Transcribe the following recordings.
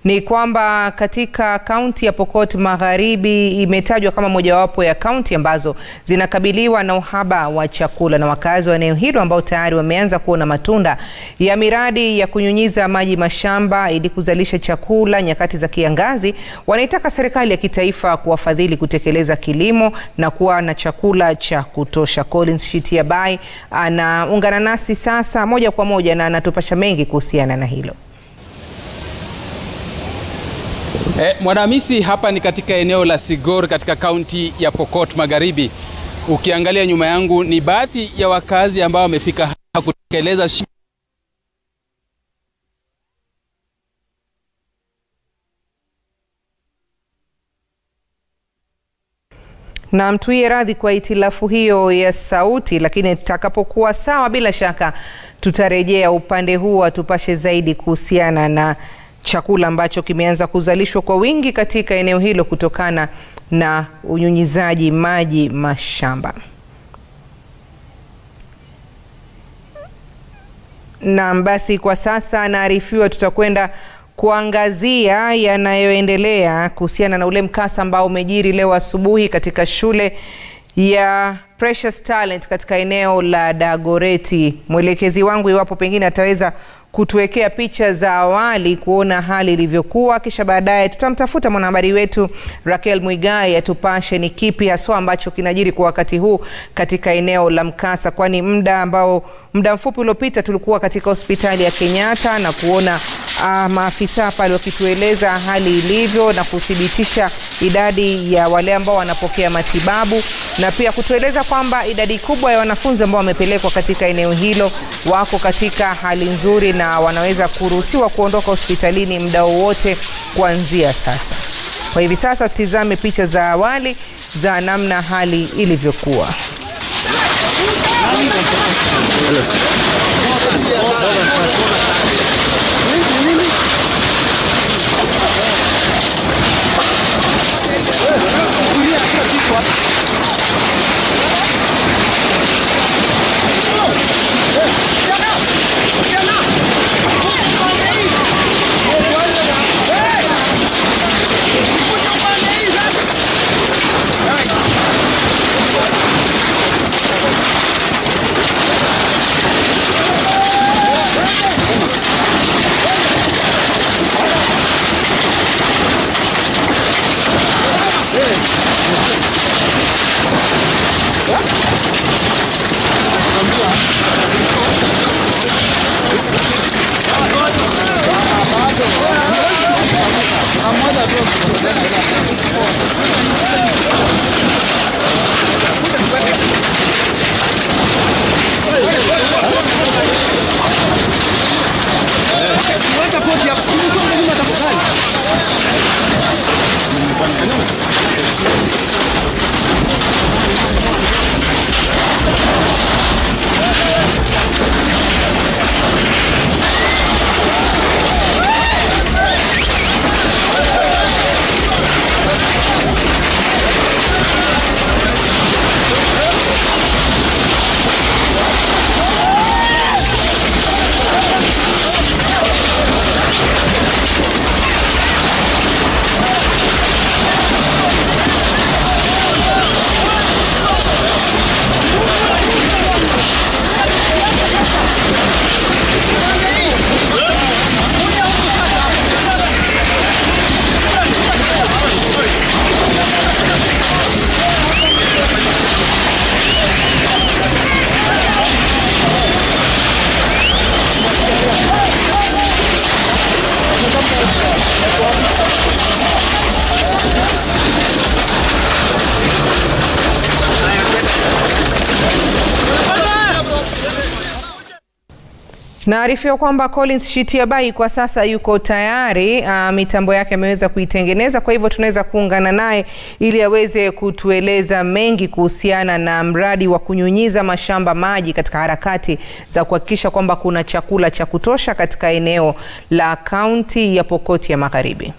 ni kwamba katika kaunti ya Pokot Magharibi imetajwa kama mojawapo ya kaunti ambazo zinakabiliwa na uhaba wa chakula, na wakazi wa eneo hilo ambao tayari wameanza kuona matunda ya miradi ya kunyunyiza maji mashamba ili kuzalisha chakula nyakati za kiangazi, wanaitaka serikali ya kitaifa kuwafadhili kutekeleza kilimo na kuwa na chakula cha kutosha. Collins Shitiabai anaungana nasi sasa moja kwa moja na anatupasha mengi kuhusiana na hilo. E, Mwanahamisi, hapa ni katika eneo la Sigor katika kaunti ya Pokot Magharibi. Ukiangalia nyuma yangu ni baadhi ya wakazi ambao wamefika hapa kutekeleza na mtuie radhi kwa itilafu hiyo ya sauti, lakini itakapokuwa sawa, bila shaka tutarejea upande huu atupashe zaidi kuhusiana na chakula ambacho kimeanza kuzalishwa kwa wingi katika eneo hilo kutokana na unyunyizaji maji mashamba. Naam, basi kwa sasa naarifiwa tutakwenda kuangazia yanayoendelea kuhusiana na ule mkasa ambao umejiri leo asubuhi katika shule ya Precious Talent katika eneo la Dagoreti. Mwelekezi wangu iwapo pengine ataweza kutuwekea picha za awali kuona hali ilivyokuwa, kisha baadaye tutamtafuta mwanahabari wetu Raquel Mwigai atupashe ni kipi haswa ambacho kinajiri kwa wakati huu katika eneo la mkasa, kwani muda ambao muda mfupi uliopita tulikuwa katika hospitali ya Kenyatta na kuona uh, maafisa pale wakitueleza hali ilivyo na kuthibitisha idadi ya wale ambao wanapokea matibabu na pia kutueleza kwamba idadi kubwa ya wanafunzi ambao wamepelekwa katika eneo hilo wako katika hali nzuri na wanaweza kuruhusiwa kuondoka hospitalini muda wowote kuanzia sasa. Kwa hivi sasa tutizame picha za awali za namna hali ilivyokuwa. Naarifiwa kwamba Collins Shitiabai kwa sasa yuko tayari, uh, mitambo yake ameweza kuitengeneza, kwa hivyo tunaweza kuungana naye ili aweze kutueleza mengi kuhusiana na mradi wa kunyunyiza mashamba maji katika harakati za kuhakikisha kwamba kuna chakula cha kutosha katika eneo la kaunti ya Pokot ya Magharibi.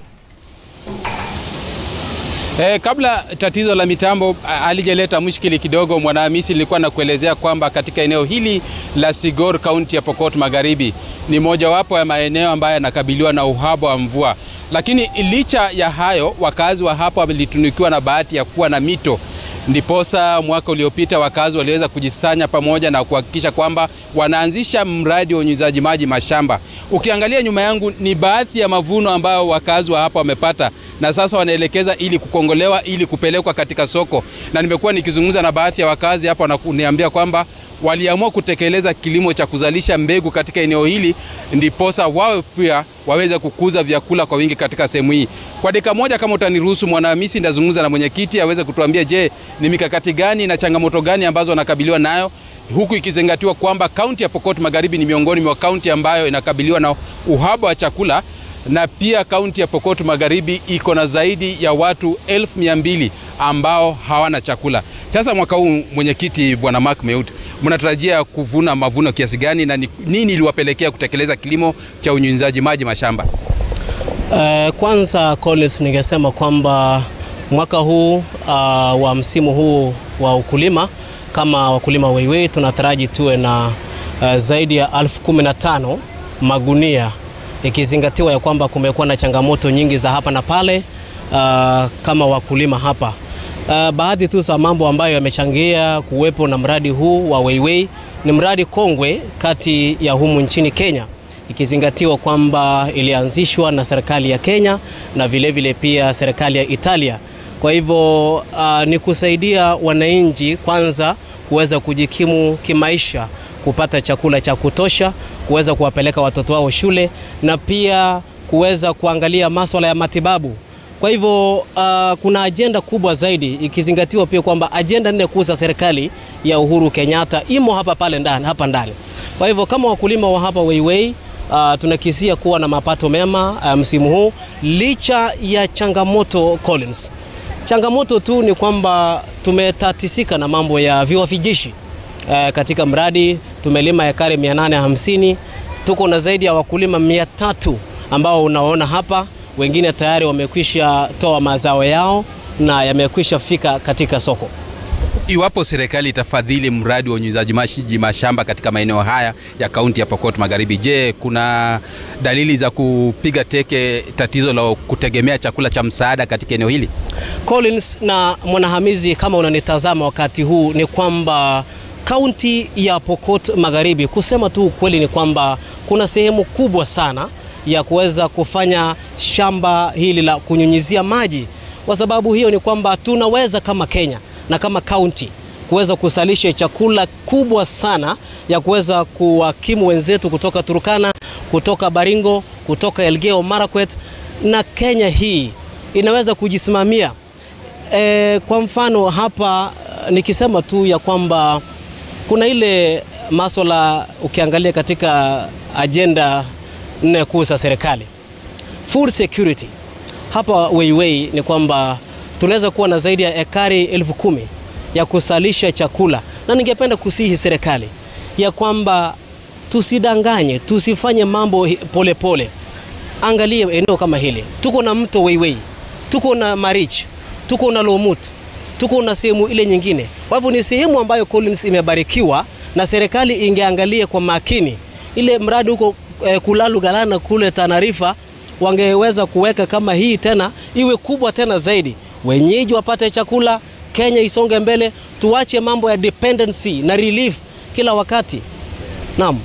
Eh, kabla tatizo la mitambo halijaleta mushkili kidogo, Mwanahamisi, nilikuwa nakuelezea kwamba katika eneo hili la Sigor, kaunti ya Pokot Magharibi, ni mojawapo ya maeneo ambayo yanakabiliwa na uhaba wa mvua. Lakini licha ya hayo, wakazi wa hapa walitunukiwa na bahati ya kuwa na mito ndiposa mwaka uliopita wakazi waliweza kujisanya pamoja na kuhakikisha kwamba wanaanzisha mradi wa unyunyizaji maji mashamba. Ukiangalia nyuma yangu ni baadhi ya mavuno ambayo wakazi wa hapa wamepata na sasa wanaelekeza ili kukongolewa ili kupelekwa katika soko, na nimekuwa nikizungumza na baadhi ya wakazi hapa na kuniambia kwamba waliamua kutekeleza kilimo cha kuzalisha mbegu katika eneo hili ndiposa wawe pia waweze kukuza vyakula kwa wingi katika sehemu hii. Kwa dakika moja, kama utaniruhusu, Mwanahamisi, ndazungumza na mwenyekiti aweze kutuambia, je, ni mikakati gani na changamoto gani ambazo wanakabiliwa nayo huku ikizingatiwa kwamba kaunti ya Pokot Magharibi ni miongoni mwa kaunti ambayo inakabiliwa na uhaba wa chakula na pia kaunti ya Pokot Magharibi iko na zaidi ya watu elfu mia mbili ambao hawana chakula. Sasa mwaka huu, mwenyekiti bwana Mark Meut, mnatarajia kuvuna mavuno kiasi gani na nini iliwapelekea kutekeleza kilimo cha unyunyizaji maji mashamba? Uh, kwanza Collins, ningesema kwamba mwaka huu uh, wa msimu huu wa ukulima kama wakulima Weiwei tunataraji tuwe na uh, zaidi ya elfu kumi na tano magunia ikizingatiwa ya kwamba kumekuwa na changamoto nyingi za hapa na pale uh, kama wakulima hapa uh, baadhi tu za mambo ambayo yamechangia kuwepo na mradi huu wa Weiwei ni mradi kongwe kati ya humu nchini Kenya ikizingatiwa kwamba ilianzishwa na serikali ya Kenya na vilevile vile pia serikali ya Italia. Kwa hivyo uh, ni kusaidia wananchi kwanza kuweza kujikimu kimaisha, kupata chakula cha kutosha, kuweza kuwapeleka watoto wao shule na pia kuweza kuangalia masuala ya matibabu. Kwa hivyo uh, kuna ajenda kubwa zaidi ikizingatiwa pia kwamba ajenda nne kuu za serikali ya Uhuru Kenyatta imo hapa pale ndani, hapa ndani. Kwa hivyo kama wakulima wa hapa Weiwei uh, tunakisia kuwa na mapato mema uh, msimu huu licha ya changamoto Collins. Changamoto tu ni kwamba tumetatisika na mambo ya viwavijishi uh, katika mradi tumelima ekari 850 tuko na zaidi ya wakulima 300 ambao unaona hapa, wengine tayari wamekwisha toa mazao yao na yamekwisha fika katika soko. Iwapo serikali itafadhili mradi wa unyunyizaji maji mashamba katika maeneo haya ya kaunti ya Pokot Magharibi, je, kuna dalili za kupiga teke tatizo la kutegemea chakula cha msaada katika eneo hili? Collins na Mwanahamizi, kama unanitazama wakati huu, ni kwamba kaunti ya Pokot Magharibi, kusema tu ukweli, ni kwamba kuna sehemu kubwa sana ya kuweza kufanya shamba hili la kunyunyizia maji. Kwa sababu hiyo ni kwamba tunaweza kama Kenya na kama kaunti kuweza kusalisha chakula kubwa sana ya kuweza kuwakimu wenzetu kutoka Turkana, kutoka Baringo, kutoka Elgeyo Marakwet na Kenya hii inaweza kujisimamia. E, kwa mfano hapa nikisema tu ya kwamba kuna ile masuala ukiangalia katika ajenda nne kuu za serikali, food security hapa Weiwei ni kwamba tunaweza kuwa na zaidi ya ekari elfu kumi ya kusalisha chakula, na ningependa kusihi serikali ya kwamba tusidanganye, tusifanye mambo polepole pole. Angalie eneo kama hili, tuko na mto Weiwei, tuko na Marich, tuko na Lomut, tuko na sehemu ile nyingine. Kwa hivyo ni sehemu ambayo Collins imebarikiwa na serikali ingeangalia kwa makini ile mradi huko eh, Kulalu Galana kule Tanarifa wangeweza kuweka kama hii tena iwe kubwa tena zaidi, wenyeji wapate chakula, Kenya isonge mbele, tuache mambo ya dependency na relief kila wakati. Naam.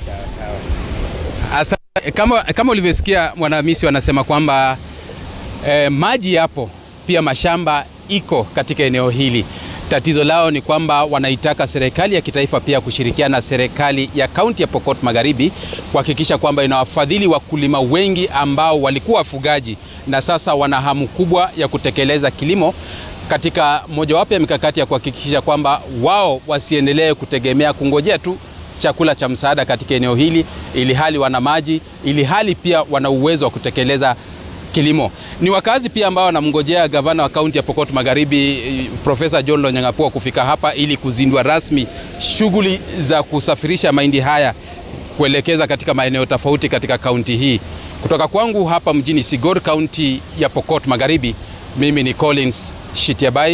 Asa, kama, kama ulivyosikia Mwanahamisi wanasema kwamba eh, maji yapo pia mashamba iko katika eneo hili. Tatizo lao ni kwamba wanaitaka serikali ya kitaifa pia kushirikiana na serikali ya kaunti ya Pokot Magharibi kuhakikisha kwamba inawafadhili wakulima wengi ambao walikuwa wafugaji na sasa wana hamu kubwa ya kutekeleza kilimo katika mojawapo ya mikakati ya kuhakikisha kwamba wao wasiendelee kutegemea kungojea tu chakula cha msaada katika eneo hili, ili hali wana maji, ili hali pia wana uwezo wa kutekeleza kilimo. Ni wakazi pia ambao wanamngojea gavana wa kaunti ya Pokot Magharibi Profesa John Lonyangapuo kufika hapa ili kuzindua rasmi shughuli za kusafirisha mahindi haya kuelekeza katika maeneo tofauti katika kaunti hii. Kutoka kwangu hapa mjini Sigor, kaunti ya Pokot Magharibi, mimi ni Collins Shitiabai.